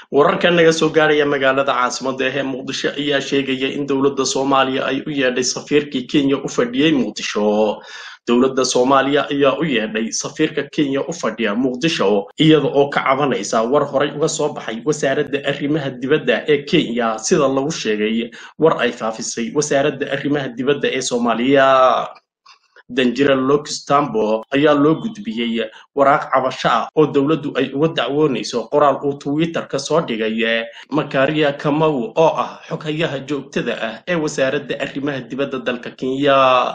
wararka naga soo gaaraya magaalada caasimada ee muqdisho ayaa sheegaya in dowladda soomaaliya ay u yeedhay safiirkii kenya u fadhiyey muqdisho dowladda soomaaliya ayaa u yeedhay safiirka kenya u fadhiya muqdisho iyada oo ka cabanaysa war horay uga soo baxay wasaaradda arrimaha dibadda ee kenya sida lagu sheegay war ay faafisay wasaaradda arrimaha dibadda ee soomaaliya danjira lokistambo ayaa loo gudbiyey waraaq cabasho ah oo dowladdu ay uga dacwoonayso qoraal uu twitter-ka soo dhigay makaria kamaw oo ah xoghayaha joogtada ah ee wasaaradda arrimaha dibadda dalka kenya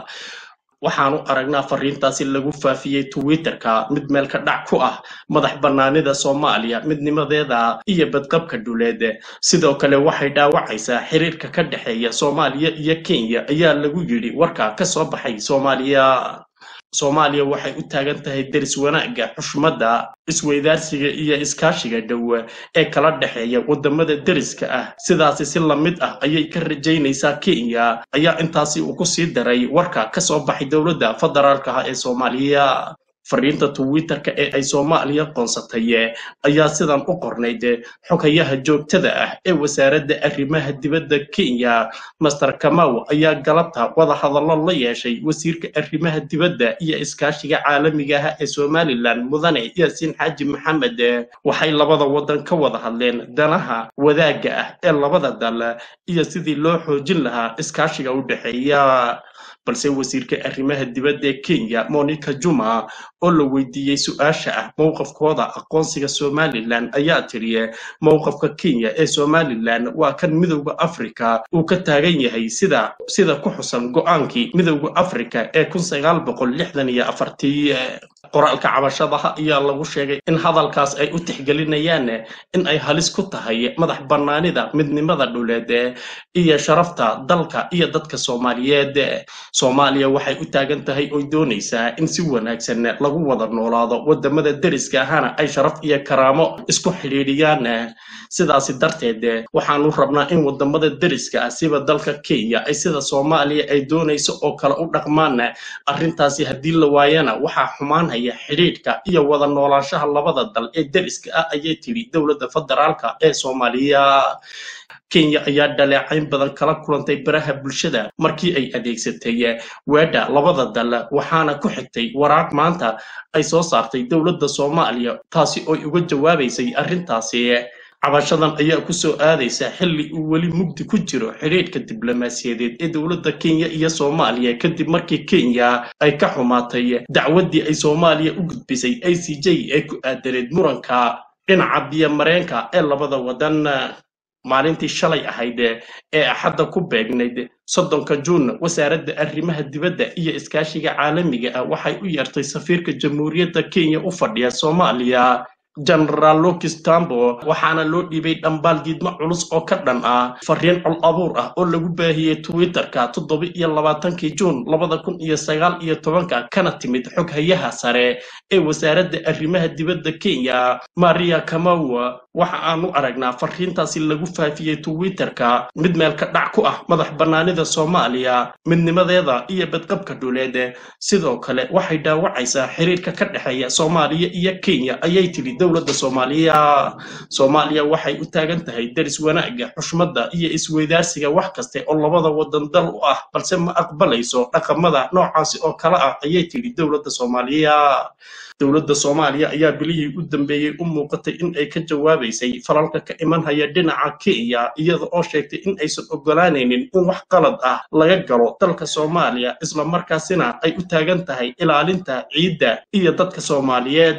waxaanu aragnaa fariintaasi lagu faafiyey twitter-ka mid meel ka dhac ku ah madax bannaanida soomaaliya midnimadeeda iyo badqabka dhuleed sidoo kale waxay dhaawacaysaa xiriirka ka dhexeeya soomaaliya iyo kenya ayaa lagu yidhi warka ka soo baxay soomaaliya soomaaliya waxay u taagan tahay deris wanaagga xushmadda isweydaarsiga iyo iskaashiga dhow ee kala dhexeeya waddamada deriska ah sidaasi si la mid ah ayay ka rajaynaysaa kenya ayaa intaasi uu ku sii daray warka ka soo baxay dowladda federaalka ah ee soomaaliya fariinta twitter-ka ee ay soomaaliya qoonsatay ayaa sidan u qornayd xoghayaha joogtada ah ee wasaaradda arrimaha dibadda kenya master kamaw ayaa galabta wada hadallo la yeeshay wasiirka arrimaha dibadda iyo iskaashiga caalamiga ah ee somalilan mudane yaasiin xaaji maxamed waxay labada waddan ka wada hadleen danaha wadaagga ah ee labada dal iyo sidii loo xoojin lahaa iskaashiga u dhexeeya balse wasiirka arrimaha dibadda ee kenya monica juma oo la weydiiyey su-aasha ah mowqafkooda aqoonsiga somalilan ayaa tiri mowqafka kenya ee somalilan waa kan midowda africa uu ka taagan yahay sida sida ku xusan go-aankii midowda africa ee kun sagaal boqol lixdan iyo afartii qoraalka cabashadaha ayaa lagu sheegay in hadalkaas ay u tixgelinayaan in ay halis ku tahay madax bannaanida midnimada dhuleed iyo sharafta dalka iyo dadka soomaaliyeed soomaaliya waxay u taagan tahay oy doonaysaa in si wanaagsan lagu wada noolaado wadamada deriska ahana ay sharaf iyo karaamo isku xidhiidhiyaan sidaasi darteed waxaanu rabnaa in wadamada deriska ah siba dalka kenya ay sida soomaaliya ay doonayso oo kale u dhaqmaan arrintaasi haddii la waayana waxaa xumaanhaya xidhiidhka iyo wada noolaanshaha labada dal ee deriska ah ayay tidhi dowladda federaalka ee soomaaliya kenya ayaa dhaleecayn badan kala kulantay baraha bulshada markii ay adeegsatay weedha labada dal waxaana ku xigtay waraaq maanta ay soo saartay dowladda soomaaliya taasi ooy uga jawaabaysay arrintaasi cabashadan ayaa ku soo aadaysa xilli uu weli mugdi ku jiro xidhiidhka diblomaasiyadeed ee dowladda kenya iyo soomaaliya kadib markii kenya ay ka xumaatay dacwaddii ay soomaaliya u gudbisay a c j ee ku aadaneed muranka dhinaca biyomareenka ee labada waddan maalintii shalay ahayd ee axadda ku beegnayd soddonka juun wasaaradda arrimaha dibadda iyo iskaashiga caalamiga ah waxay u yeertay safiirka jamhuuriyadda kenya u fadhiya soomaaliya genaraal lokistambo waxaana loo dhiibay dhambaal diidmo culus oo ka dhan ah fariin col abuur ah oo lagu baahiyey twitter-ka toddoba iyo labaatankii juun labada kun iyo sagaal iyo tobanka kana timid xoghayaha sare ee wasaaradda arrimaha dibadda kenya maria kamaw waxa aanu aragnaa fariintaasi lagu faafiyey twitter-ka mid meel ka dhac ku ah madax bannaanida soomaaliya midnimadeeda iyo badqabka dhuleed sidoo kale waxay dhaawacaysaa xiriirka ka dhexeeya soomaaliya iyo kenya ayay tidhi dowladda soomaaliya soomaaliya waxay u taagan tahay deris wanaagga xushmadda iyo isweydaarsiga wax kaste oo labada waddan dal u ah balse ma aqbalayso dhaqamada noocaasi oo kale ah ayay tidhi dowladda soomaaliya dowladda soomaaliya ayaa bilihii u dambeeyey u muuqatay in ay ka jawaabaysay falalka ka imanhaya dhinaca kenya iyada oo sheegtay in aysan ogolaanaynin in wax qalad ah laga galo dalka soomaaliya islamarkaasina ay u taagan tahay ilaalinta ciidda iyo dadka soomaaliyeed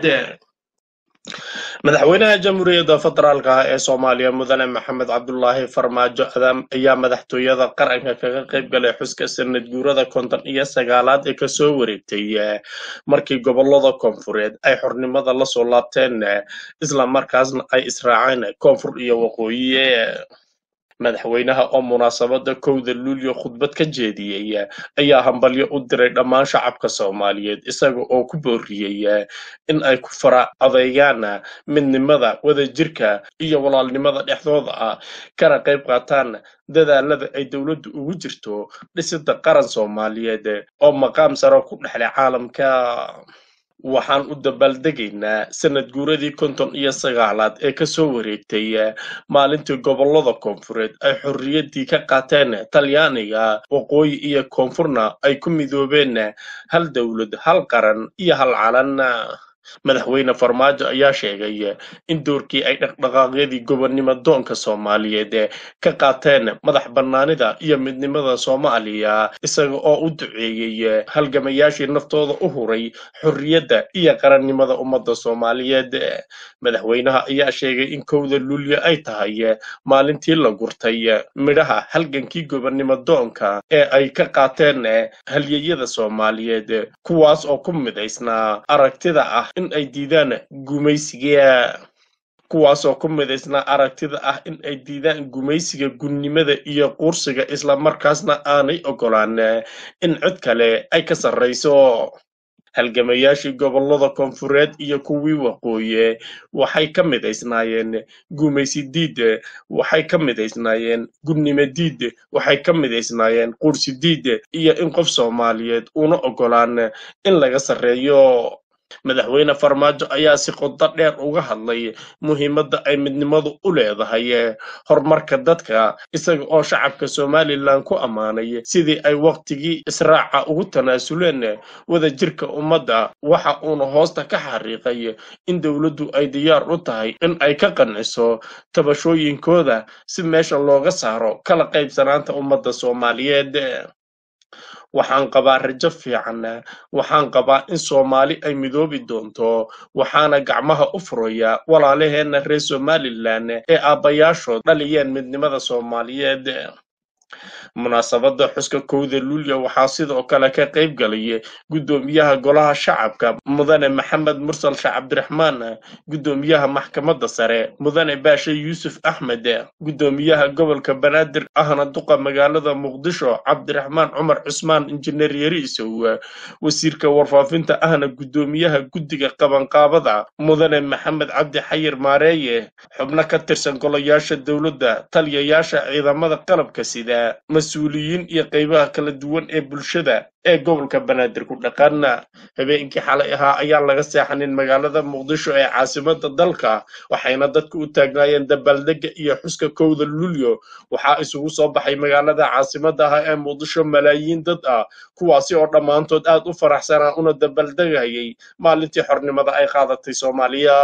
madaxweynaha jamhuuriyadda federaalka ah ee soomaaliya mudane maxamed cabdulaahi farmaajo adaam ayaa madaxtooyada qaranka kaga qayb galay xuska sanad guurada konton iyo sagaalaad ee kasoo wareegtay markii gobolada koonfureed ay xornimada lasoo laabteen isla markaasna ay israaceen koonfur iyo waqooyi madaxweynaha oo munaasabada kowda luulyo khudbad ka jeediyey ayaa hambalyo u diray dhammaan shacabka soomaaliyeed isaga oo ku booriyey in ay ku fara adeegaan midnimada wadajirka iyo walaalnimada dhexdooda ah kana qayb qaataan dadaalada ay dowladdu ugu jirto dhisida qaran soomaaliyeed oo maqaam saro ku dhexlay caalamka waxaan u dabaaldegaynaa sanad guuradii konton iyo sagaalaad ee kasoo wareegtay maalintii gobollada koonfureed ay xorriyaddii ka qaateen talyaaniga waqooyi iyo koonfurna ay ku midoobeen hal dowlad hal qaran iyo hal calan madaxweyne farmaajo ayaa sheegay in doorkii ay dhaqdhaqaaqyadii gobonnimo doonka soomaaliyeed ka qaateen madax bannaanida iyo midnimada soomaaliya isaga oo u duceeyey halgamayaashii naftooda u huray xorriyadda iyo qarannimada ummadda soomaaliyeed madaxweynaha ayaa sheegay in kowda luulyo ay tahay maalintii la gurtay midhaha halgankii gobonnimo doonka ee ay ka qaateen halyeyada soomaaliyeed kuwaas oo ku midaysnaa aragtida ah in ay diidaan gumaysiga kuwaasoo ku midaysnaa aragtida ah in ay diidaan gumaysiga gunnimada iyo quursiga islamarkaasna aanay ogolaan in cid kale ay ka sarrayso halgamayaashii gobollada koonfureed iyo kuwii waqooyi waxay ka midaysnaayeen gumaysi diid waxay ka midaysnaayeen gunnimo diid waxay ka midaysnaayeen quursi diid iyo in qof soomaaliyeed una ogolaan in laga sarreeyo madaxweyne farmaajo ayaa si qodo dheer uga hadlay muhiimadda ay midnimadu u leedahay horumarka dadka isaga oo shacabka somalilan ku ammaanay sidii ay wakhtigii israaca ugu tanaasuleen wadajirka ummadda waxa uuna hoosta ka xariiqay in dowladdu ay diyaar u tahay in ay ka qanciso tabashooyinkooda si meesha looga saaro kala qaybsanaanta ummadda soomaaliyeed waxaan qabaa rajo fiican waxaan qabaa in soomaali ay midoobi doonto waxaana gacmaha u furaya walaalaheenna reer somalilan ee aabbayaashood dhaliyeen midnimada soomaaliyeed munaasabadda xuska kowda luulya waxaa sidoo kale ka qayb galay guddoomiyaha golaha shacabka mudane maxamed mursal sheekh cabdiraxmaan guddoomiyaha maxkamadda sare mudane baashe yuusuf axmed guddoomiyaha gobolka banaadir ahna duqa magaalada muqdisho cabdiraxmaan cumar cusmaan injineer yariisow wasiirka warfaafinta ahna guddoomiyaha guddiga qabanqaabada mudane maxamed cabdi xayir maareeye xubno ka tirsan golayaasha dowladda taliyayaasha ciidamada qalabka sida mas-uuliyiin iyo qaybaha kala duwan ee bulshada ee gobolka banaadir ku dhaqana habeenkii xalay ahaa ayaan laga seexanin magaalada muqdisho ee caasimada dalka waxayna dadku u taagnaayeen dabaaldega iyo xuska kowda luulyo waxaa isugu soo baxay magaalada caasimada ah ee muqdisho malaayiin dad ah kuwaasi oo dhammaantood aad u faraxsanaa una dabaaldegayay maalintii xornimada ay qaadatay soomaaliya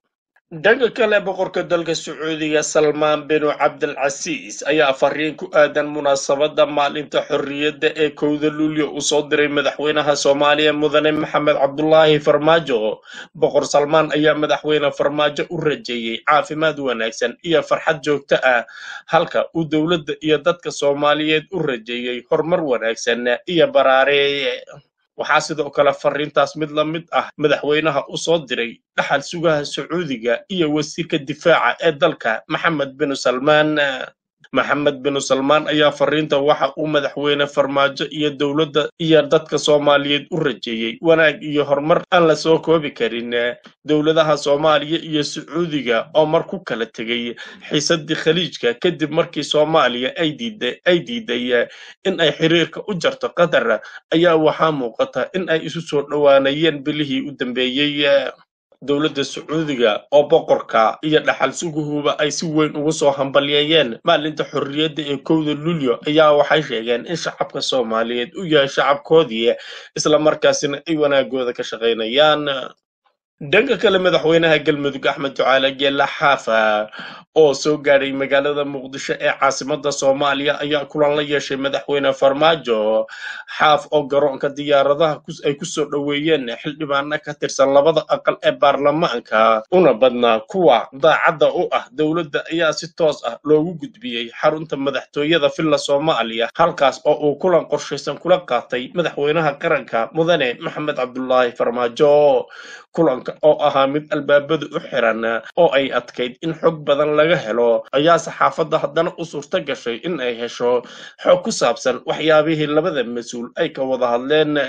dhanka kale boqorka dalka sacuudiga salmaan binu cabdilcasiis ayaa fariin ku aadan munaasabadda maalinta xorriyadda ee kowda luulyo uu soo diray madaxweynaha soomaaliya mudane maxamed cabdulaahi farmaajo boqor salmaan ayaa madaxweyne farmaajo u rajeeyey caafimaad wanaagsan iyo farxad joogto ah halka uu dowladda iyo dadka soomaaliyeed u rajeeyey horumar wanaagsan iyo baraareeye waxaa sidoo kale fariintaas mid la mid ah madaxweynaha u soo diray dhaxal sugaha sacuudiga iyo wasiirka difaaca ee dalka maxamed binu salmaan maxamed binu salmaan ayaa fariinta waxa uu madaxweyne farmaajo iyo dowladda iyo dadka soomaaliyeed u rajeeyey wanaag iyo horumar aan la soo koobi karin dowladaha soomaaliya iyo sacuudiga oo mar ku kala tegay xiisadii khaliijka kadib markii soomaaliya ay diiday ay diiday in ay xiriirka u jarto qatar ayaa waxaa muuqata in ay isu soo dhowaanayeen bilihii u dambeeyey dowladda sacuudiga oo boqorka iyo dhaxal suguhuba ay si weyn ugu soo hambalyeeyeen maalinta xorriyadda ee kowda luulyo ayaa waxay sheegeen in shacabka soomaaliyeed u yahay shacabkoodii islamarkaasina ay wanaagooda ka shaqaynayaan dhanka kale madaxweynaha galmudug axmed ducaale geela xaafa oo soo gaadhay magaalada muqdisho ee caasimada soomaaliya ayaa kulan la yeeshay madaxweyne farmaajo xaaf oo garoonka diyaaradaha ay kusoo dhoweeyeen xildhibaano ka tirsan labada aqal ee baarlamaanka una badnaa kuwa daacadda u ah dowladda ayaa si toos ah loogu gudbiyey xarunta madaxtooyada villa soomaaliya halkaas oo uu kulan qorshaysan kula qaatay madaxweynaha qaranka mudane maxamed cabdulaahi farmaajo kulanka oo ahaa mid albaabada u xiran oo ay adkayd in xog badan laga helo ayaa saxaafadda haddana u suurto gashay in ay hesho xog ku saabsan waxyaabihii labada mas-uul ay ka wada hadleen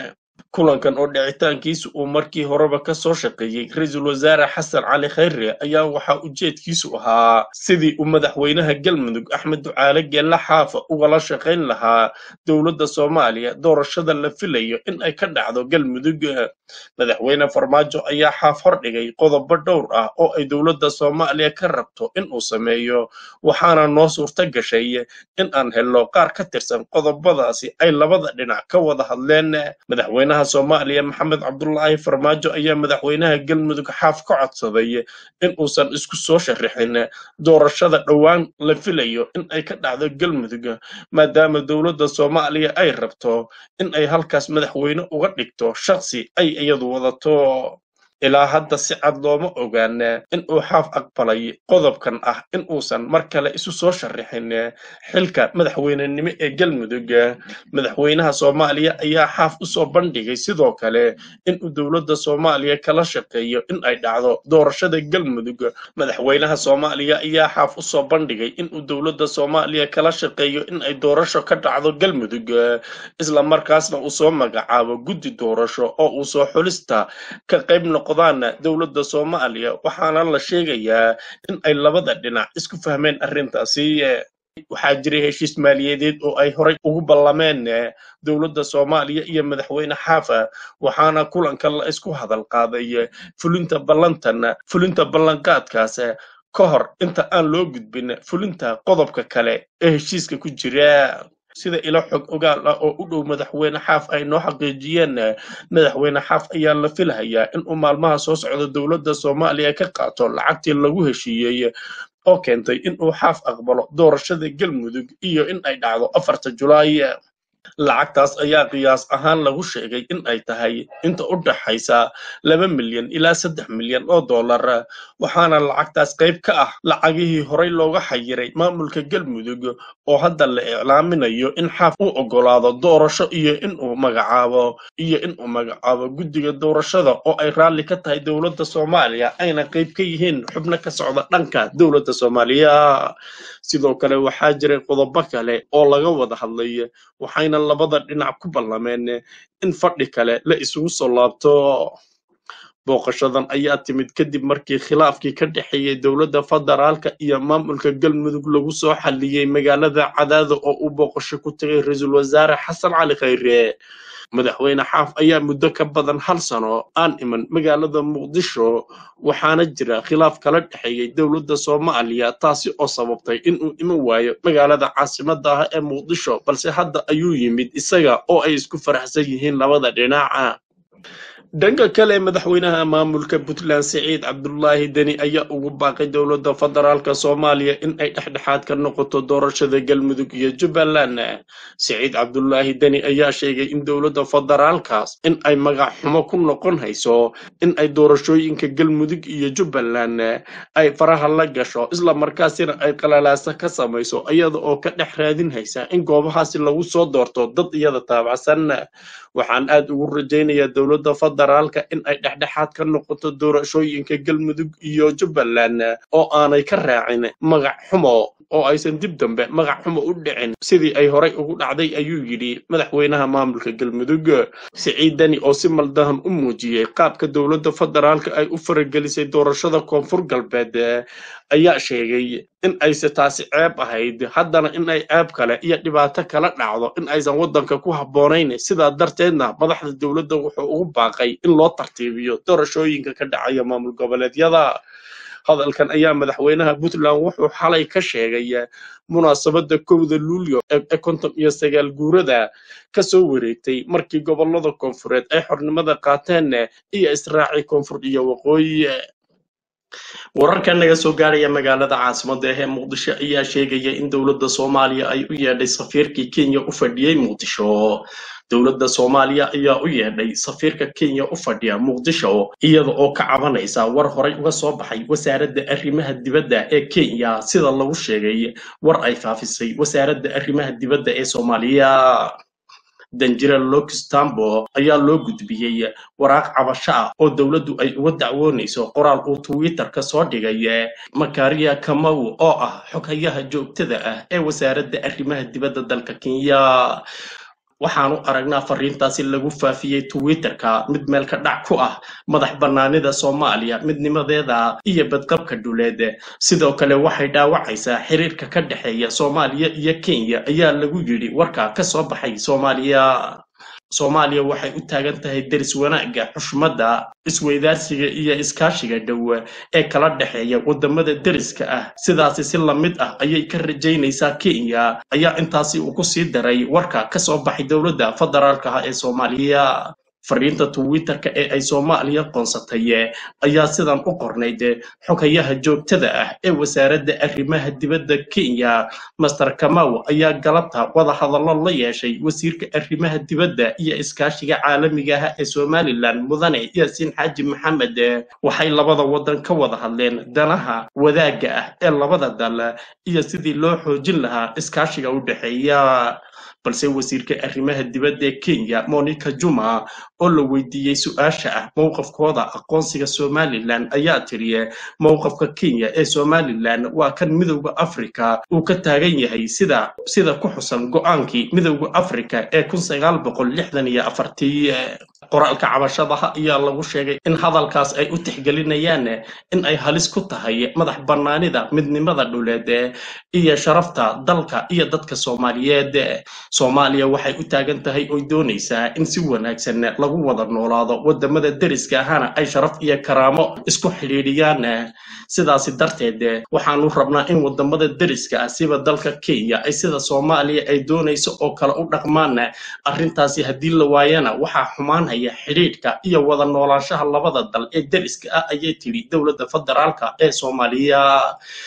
kulankan oo dhicitaankiisu uu markii horeba ka soo shaqeeyey ra-iisul wasaare xasan cali khayre ayaa waxaa ujeedkiisu ahaa sidii uu madaxweynaha galmudug axmed ducaale geella xaafa ugala shaqayn lahaa dowladda soomaaliya doorashada la filayo in ay ka dhacdo galmudug madaxweyne farmaajo ayaa xaaf hordhigay qodobo dhowr ah oo ay dowladda soomaaliya ka rabto in uu sameeyo waxaana noo suurta gashay in aan helno qaar ka tirsan qodobadaasi ay labada dhinac ka wada hadleen madaxweynaha soomaaliya maxamed cabdulaahi farmaajo ayaa madaxweynaha galmudug xaaf ka codsaday in uusan isku soo sharixin doorashada dhowaan la filayo in ay ka dhacdo galmudug maadaama dowladda soomaaliya ay rabto in ay halkaas madaxweyne uga dhigto shaksi ay iyadu wadato ilaa hadda si cad looma ogaan in uu xaaf aqbalay qodobkan ah in uusan mar kale isu soo sharixin xilka madaxweynenimo ee galmudug madaxweynaha soomaaliya ayaa xaaf usoo bandhigay sidoo kale in uu dowladda soomaaliya kala shaqeeyo in ay dhacdo doorashada galmudug madaxweynaha soomaaliya ayaa xaaf usoo bandhigay in uu dowladda soomaaliya kala shaqeeyo in ay doorasho ka dhacdo galmudug isla markaasna uu soo magacaabo guddi doorasho oo uu soo xulista ka qayb noqdaan dowladda soomaaliya waxaana la sheegayaa in ay labada dhinac isku fahmeen arrintaasi waxaa jiray heshiis maaliyadeed oo ay horay ugu ballameen dowladda soomaaliya iyo madaxweyne xaafa waxaana kulanka la isku hadal qaaday fulinta ballantan fulinta ballanqaadkaas ka hor inta aan loo gudbin fulinta qodobka kale ee heshiiska ku jira sida ilo xog ogaal ah oo u dhow madaxweyne xaaf ay noo xaqiijiyeen madaxweyne xaaf ayaa la filahayaa in uu maalmaha soo socda dowladda soomaaliya ka qaato lacagtii lagu heshiiyey oo keentay in uu xaaf aqbalo doorashada galmudug iyo in ay dhacdo afarta julaay lacagtaas ayaa qiyaas ahaan lagu sheegay in ay tahay inta u dhaxaysa laba milyan ilaa saddex milyan oo dollar waxaana lacagtaas qayb ka ah lacagihii horay looga xayiray maamulka galmudug oo hadda la iclaaminayo in xaaf u oggolaado doorasho iyo inuu magacaabo iyo inuu magacaabo guddiga doorashada oo ay raalli ka tahay dowladda soomaaliya ayna qayb ka yihiin xubno ka socda dhanka dowladda soomaaliya sidoo kale waxaa jiray qodobo kale oo laga wada hadlay waxayna labada dhinac ku ballameen in fadhi kale la isugu soo laabto booqashadan ayaa timid kadib markii khilaafkii ka dhexeeyey dowladda federaalka iyo maamulka galmudug lagu soo xalliyey magaalada cadaada oo uu booqasho ku tagay ra-iisul wasaare xasan cali khayre madaxweyne xaaf ayaa muddo ka badan hal sano aan iman magaalada muqdisho waxaana jira khilaaf kala dhexeeyey dowladda soomaaliya taasi oo sababtay inuu iman waayo magaalada caasimada ah ee muqdisho balse hadda ayuu yimid isaga oo ay isku faraxsan yihiin labada dhinaca dhanka kale madaxweynaha maamulka puntland siciid cabdulaahi deni ayaa ugu baaqay dowladda federaalka soomaaliya in ay dhexdhexaad ka noqoto doorashada galmudug iyo jubbaland siciid cabdulaahi deni ayaa sheegay in dowladda federaalkaas in ay magac xumo ku noqon hayso in ay doorashooyinka galmudug iyo jubbaland ay faraha la gasho isla markaasina ay qalalaasa ka samayso iyada oo ka dhex raadin haysa in goobahaasi lagu soo doorto dad iyada taabacsan waxaan aad ugu rajaynayaa dowladda federaalka in ay dhexdhexaad ka noqoto doorashooyinka galmudug iyo jubbaland oo aanay ka raacin magac xumo oo aysan dib dambe magac xumo u dhicin sidii ay horay ugu dhacday ayuu yidhi madaxweynaha maamulka galmudug siciid deni oo si maldahan u muujiyey qaabka dowladda federaalka ay u faragelisay doorashada koonfur galbeed ayaa sheegay in ayse taasi ceeb ahayd haddana in ay ceeb kale iyo dhibaato kala dhacdo in aysan waddanka ku habboonayn sidaa darteedna madaxda dowladda wuxuu ugu baaqay in loo tartiibiyo doorashooyinka ka dhacaya maamul goboleedyada hadalkan ayaa madaxweynaha puntland wuxuu xalay ka sheegay munaasabadda kowda luulyo ee konton iyo sagaal guurada ka soo wareegtay markii gobollada koonfureed ay xornimada qaateen iyo israaci koonfur iyo waqooyi wararka naga soo gaaraya magaalada caasimada ee muqdisho ayaa sheegaya in dowladda soomaaliya ay u yeedhay safiirkii kenya u fadhiyey muqdisho dowladda soomaaliya ayaa u yeedhay safiirka kenya u fadhiya muqdisho iyada oo ka cabanaysa war horay uga soo baxay wasaaradda arrimaha dibadda ee kenya sida lagu sheegay war ay faafisay wasaaradda arrimaha dibadda ee soomaaliya danjira lokistambo ayaa loo gudbiyey waraaq cabasho ah oo dowladdu ay uga dacwoonayso qoraal uu twitter ka soo dhigay makaria kamaw oo ah xoghayaha joogtada ah ee wasaaradda arrimaha dibadda dalka kenya waxaanu aragnaa fariintaasi lagu faafiyey twitterka mid meel ka dhac ku ah madax bannaanida soomaaliya midnimadeeda iyo badqabka dhuleed sidoo kale waxay dhaawacaysaa xiriirka ka dhexeeya soomaaliya iyo kenya ayaa lagu yidhi warkaa ka soo baxay soomaaliya soomaaliya waxay u taagan tahay deris wanaagga xushmadda isweydaarsiga iyo iskaashiga dhow ee kala dhexeeya waddamada deriska ah sidaasi si la mid ah ayay ka rajaynaysaa kenya ayaa intaasi uu ku sii daray warka ka soo baxay dowladda federaalka ah ee soomaaliya fariinta twitterka ee ay soomaaliya qoonsatay ayaa sidan u qornayd xogayaha joogtada ah ee wasaaradda arrimaha dibadda kenya master kamaw ayaa galabta wada hadallo la yeeshay wasiirka arrimaha dibadda iyo iskaashiga caalamiga ah ee somalilan mudane yaasiin xaaji maxamed waxay labada waddan ka wada hadleen danaha wadaagga ah ee labada dal iyo sidii loo xoojin lahaa iskaashiga u dhexeeya balse wasiirka arrimaha dibadda ee kenya monica juma oo la weydiiyey su-aasha ah mowqafkooda aqoonsiga somalilan ayaa tiri mowqafka kenya ee somalilan waa kan midowda afrika uu ka taagan yahay sida sida ku xusan go-aankii midowda afrika ee kun sagaal boqol lixdan iyo afartii qoraalka cabashadaha ayaa lagu sheegay in hadalkaas ay u tixgelinayaan in ay halis ku tahay madax bannaanida midnimada dhuleed iyo sharafta dalka iyo dadka soomaaliyeed soomaaliya waxay u taagan tahay oy doonaysaa in si wanaagsan lagu wada noolaado waddamada deriska ahana ay sharaf iyo karaamo isku xidhiidhiyaan sidaasi darteed waxaanu rabnaa in waddamada deriska ah siba dalka kenya ay sida soomaaliya ay doonayso oo kale u dhaqmaan arrintaasi haddii la waayana waxaa xumaanaya xidhiidhka iyo wada noolaanshaha labada dal ee deriska ah ayay tidhi dowladda federaalka ee soomaaliya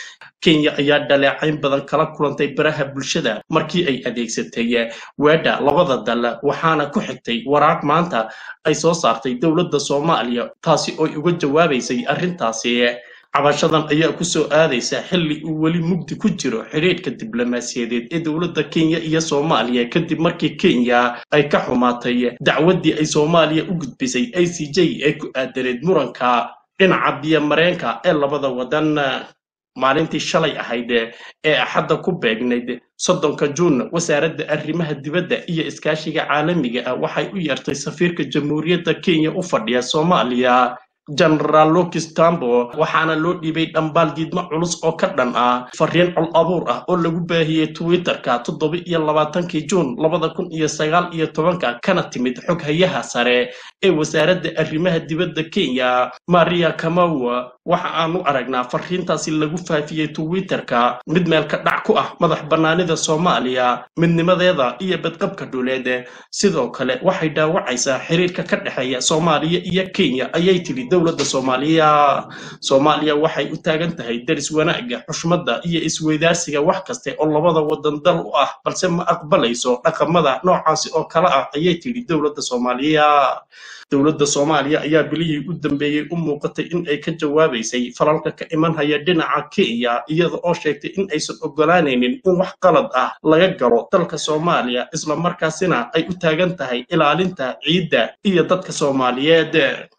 kenya ayaa dhaleecayn badan kala kulantay baraha bulshada markii ay adeegsatay weedha labada dal waxaana ku xigtay waraaq maanta ay soo saartay dowladda soomaaliya taasi ooy uga jawaabaysay arrintaasi cabashadan ayaa ku soo aadaysa xilli uu weli mugdi ku jiro xidhiidhka diblomaasiyadeed ee dowladda kenya iyo soomaaliya kadib markii kenya ay ka xumaatay dacwaddii ay soomaaliya u gudbisay a c j ee ku aadaneed muranka dhinaca biyomareenka ee labada waddan maalintii shalay ahayd ee axadda ku beegnayd soddonka juun wasaaradda arrimaha dibadda iyo iskaashiga caalamiga ah waxay u yeertay safiirka jamhuuriyadda kenya u fadhiya soomaaliya genaraal lokis tambo waxaana loo dhiibay dhambaal diidmo culus oo ka dhan ah fariin col abuur ah oo lagu baahiyey twitterka toddoba iyo labaatankii juun labada kun iyo sagaal iyo tobanka kana timid xoghayaha sare ee wasaaradda arrimaha dibadda kenya maria kamawa waxa aanu aragnaa fariintaasi lagu faafiyey twitterka mid meel ka dhac ku ah madax bannaanida soomaaliya midnimadeeda iyo badqabka dhuleed sidoo kale waxay dhaawacaysaa xiriirka ka dhexeeya soomaaliya iyo kenya ayay tidhi dowladda soomaaliya soomaaliya waxay u taagan tahay deris wanaagga xushmadda iyo isweydaarsiga wax kaste oo labada waddan dal u ah balse ma aqbalayso dhaqamada noocaasi oo kale ah ayay tidhi dowladda soomaaliya dowladda soomaaliya ayaa bilihii u dambeeyey u muuqatay in ay ka jawaabaysay falalka ka imanhaya dhinaca kenya iyada oo sheegtay in aysan ogolaanaynin in wax qalad ah laga galo dalka soomaaliya islamarkaasina ay u taagan tahay ilaalinta ciidda iyo dadka soomaaliyeed